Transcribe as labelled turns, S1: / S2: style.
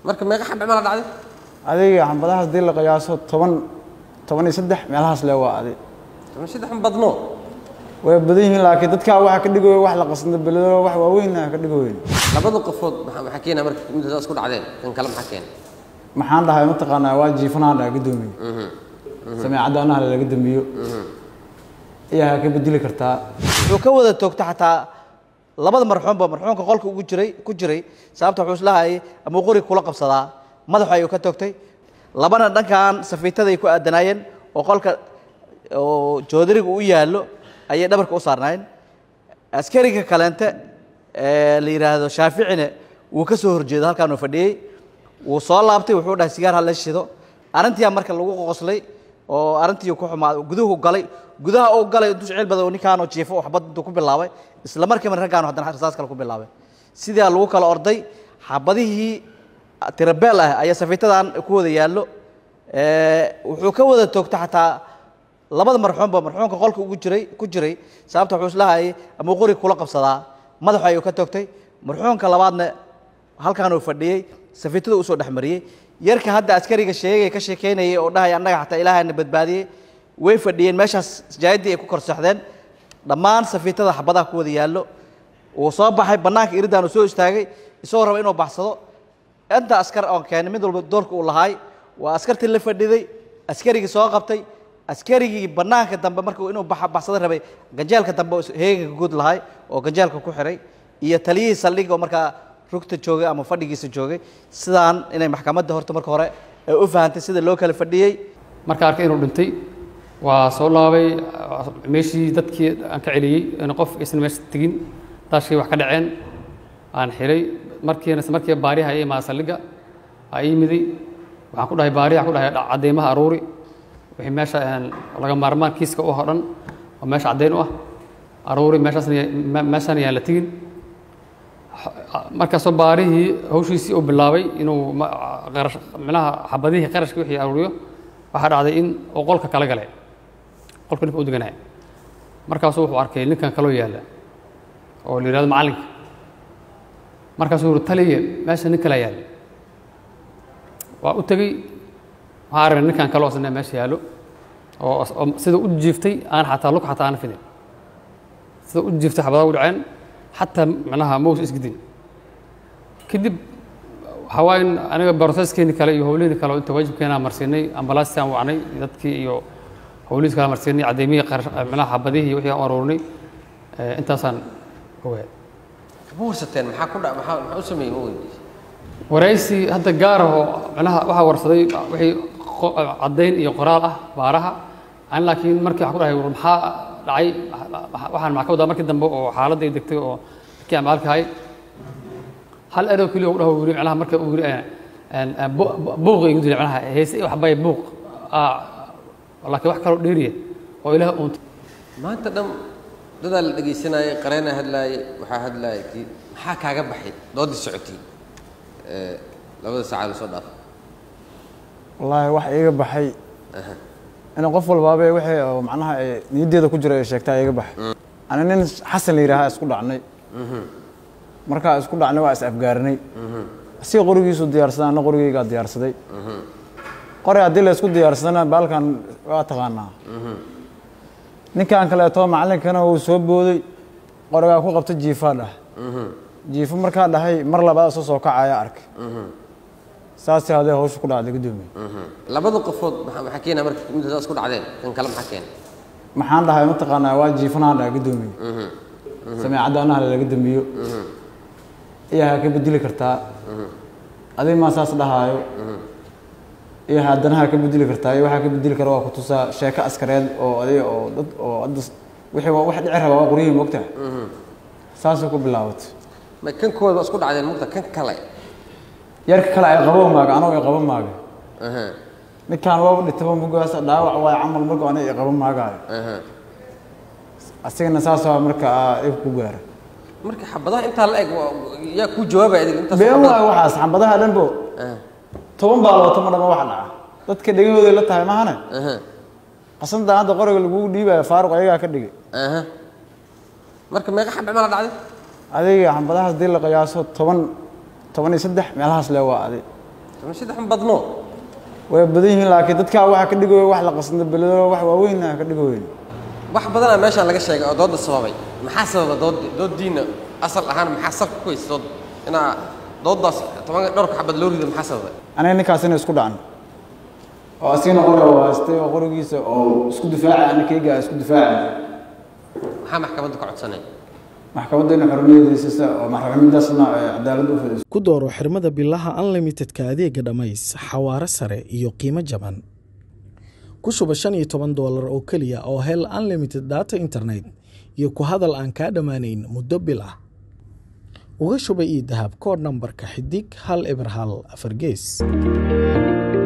S1: marka meeqa xabbe mala dhacday
S2: adiga xambadahaas dii la qiyaaso toban toban iyo saddex meelahaas le waa adi
S1: toban saddex ma badno
S2: way badan yihiin laakiin dadkaa waxa ka dhigoy wax la qasna beledoo wax waaweyn ka dhigoyn
S1: labada qofood maxaa maxaa keenaa marka inta saas ku dhacdeen kan kale maxaa keena
S2: maxaan dhahay mataqaanaa waa jiifanaan dhaha gadoomiye sameecadda anaha laga dambiyo iyaa ka bedeli kartaa
S3: wuxuu ka wada toogta xataa labada marxuunba marxuunka qolka ugu jiray ku jiray sababta wuxuu islahayay ama qori kula qabsadaa madaxu ayuu ka toogtay labana dhankan safiitada ay ku aadanaayeen oo qolka oo joodariga u yaallo ayay dhabarka u saarnaayeen askariga kaleente ee la yidhaahdo shaaficine wuu ka soo horjeedo halkaan uu fadhiyey wuu soo laabtay wuxuu dhahay sigaar ha la shido arrintiyaa marka lagu qoslay oo arrintii ku xumaaday guduhu galay gudaha uu galay intuu ceel badan oo ninkaan oo jiifo oo xabad intuu ku bilaabay isla markiiba raggaan haddana rasaas kale ku bilaabay sidaa lagu kala orday xabadihii tirabeel ah ayaa safiitadan ku wada yaallo wuxuu ka wada toogta xataa labada marxuunba marxuunka qolka ugu jiray ku jiray sababta wuxuu islahayay ama qori kula qabsadaa madaxu ayuu ka toogtay marxuunka labaadna halkaan uu fadhiyey safiitada usoo dhexmariyey yarka hadda askariga sheegay ka sheekeynayay oo dhahaya annaga xataa ilaahayna badbaadiyey way fadhiyeen meeshaas jaayadii ay ku kor seexdeen dhammaan safiitada xabadaha ku wada yaallo wuu soo baxay bannaanka iridaan uu soo istaagay isagoo raba inuu baxsado inta askar oon keenay mid walba doorka uu lahaay waa askartii la fadhiday askarigii soo qabtay askarigii bannaanka dambe markuu inuu baxsado rabay ganjeelka dambe heeganka guud lahay oo ganjeelka ku xiray iyo taliyihii saldhig oo markaa rugta joogay ama fadhigiisa joogay sidaan inay maxkamadda horta marka hore ay u fahantay sida loo kala fadhiyey
S4: marka arkay inuu dhintay waa soo laabay meeshii dadkii aan ka celiyey in qof aysan meesha tegin daashkii wax ka dhaceen aan xiray markiina markii baariha ay imaa saldhigga aa ii miday waxaan ku dhahay baariha ku dhahay cadeymaha aruuri wixii meesha laga maarmaan kiiska u hodhan oo meesha caddeyn u ah aruuri meeshaasna meeshaan yaan la tegin markaasoo baarihii hawshiisii uu bilaabay inuu qarash micnaha xabadihii qarashkii wixii aruuriyo waxaa dhacday in uu qolka kala galay qolka ninka u deganaya markaasuu wuxuu arkay ninkan kaloo yaalla oo la yidhahdo macallinka markaasuu yuri taliya meesha nin kalaa yaalla waa u tegey waxaa aragnay ninkan kaloo asna meesha yaallo oo sida u jiiftay aan xataa lug xataa aan fidin sida u jiiftay xabadaha u dhaceen xataa macnaha mows isgidin kadib waxaa waaye in aniga broseskeeni kale iyo howlihii kale inta waajibkeenaa marsiinay ambalaastaan wacnay dadkii iyo howlihiis kale marsiinay caddeymihii macnaha xabadihii wixii aan aruurinay intaasaan ogaay
S1: ma warsateen maxaa ku dha maxaa maxaa u sameeyey ma weydiisay
S4: waraysi hadda gaar ah oo macnaha waxaa warsaday wixii caddayn iyo qoraal ah baaraha aan laakiin markii waxaan ku dhahay war maxaa dhacay waxaan maxaa ka wadaa markii dambe oo xaaladda ay degtay oo kii amaalka hay hal erow keliya u dhaho wili macnaha marka uu yiri buuq igu dilay macnaha heese waxbay buuq laakiin wax kaloo dheeriya oo ilaah uuntay
S1: maanta dhan dadaa la dhegaysanayay qareenaa hadlaayay waxaa hadlaayay kii maxaa kaaga baxay doodii socotay labada saacad lasoo dhaafay
S2: wallaahi wax iiga baxay in qof walbaaba wixii oo macnaha ay niyaddeeda ku jira ay sheegtaa iiga baxay ani nin xasan la yidhaahaa isku dhacnay markaa isku dhacnay waa is afgaarinay asiga qorigiisu diyaarsaday anna qorigeygaa diyaarsaday qori haddii la isku diyaarsadana baalkan waa taqaanaa ninkan kaleeto macallinkana uu soo booday qorigaa ku qabta jiifaa dhah jiifo markaa dhahay mar labaad soo soo kacaya arkay saasii hadee hawsha ku dhacday guddoomiye
S1: labada qofood maxaa maxaa keenaa marka inta saas ku dhacdeen kan kale maxaa keena
S2: maxaan dhahay mataqaanaa waa jiifanaan dhaha guddoomiye sameecadda anaha laga dambiyo iyaa ka bedeli kartaa adig maa saas dhahaayo iyo haddanaha ka bedeli kartaa iyo waxaa ka bedeli kara waa kutusaa sheeko askareed oo adiga oo dad oo hadda wixii waa wax dhici raba waa qoryihii moogtaha saasay ku bilaabatay
S1: ma kan kooda waa isku dhacdeen mugta kan kale
S2: yarka kale ay qabo maaga anoo ay qabo maaga
S1: aha
S2: ninkaan waaba dhitaba mugaas dhaawac waay camal marka aniga ay qabo maagaayo
S1: aha
S2: asigana saas waa marka aa ib ku gaara
S1: marka xabadaha intaa la eg waa- yaa kuu jawaabaya adiga intaas
S2: been
S1: xabada-
S2: waay waxaas xambadaha dhanbo
S1: aha
S2: toban baaloo toma dhama wax dhaca dadka dhegahooday la tahay mahane
S1: aha
S2: qasantan hadda qoriga lagugu dhiibaya faaruq ayagaa ka dhigay
S1: aha marka meeqa xabbe mala dhacday
S2: adiga xambadahaas dii la qiyaaso toban toban iyo saddex meelahaas le waa adi
S1: toban saddex ma badno
S2: way badan yihiin laakiin dadkaa waxaa ka dhigooya wax la qasna beledo wax waaweyn ah ka dhigoyn
S1: wax badanaa meeshaan laga sheegay oo doodda sababay maxaa sababa dood dooddiina asal ahaan maxaa salka ku haysa dood inaa dooddaas toban dhowrka xabad loo rido maxaa sababay
S2: aniga ninkaasina isku dhacan oo asigana qori oo haystay oo qorigiisa oo isku difaaca ana keyga isku difaaca
S1: maxaa maxkamadda ka codsanaya
S2: maxkamadda ina xorriyadiisasa oo maxkamadaasna cadaalad u fadhiiso
S5: ku dooro xirmada bilaha unlimitedka adeega dhammays xawaare sare iyo qiimo jaban ku shuba shan iyo toban doolar oo keliya oo hel unlimited data internet iyo ku hadal aan kaa dhammaanayn muddo bil ah uga shuba ii dahab koodh nambarka xidig hal eber hal afar gees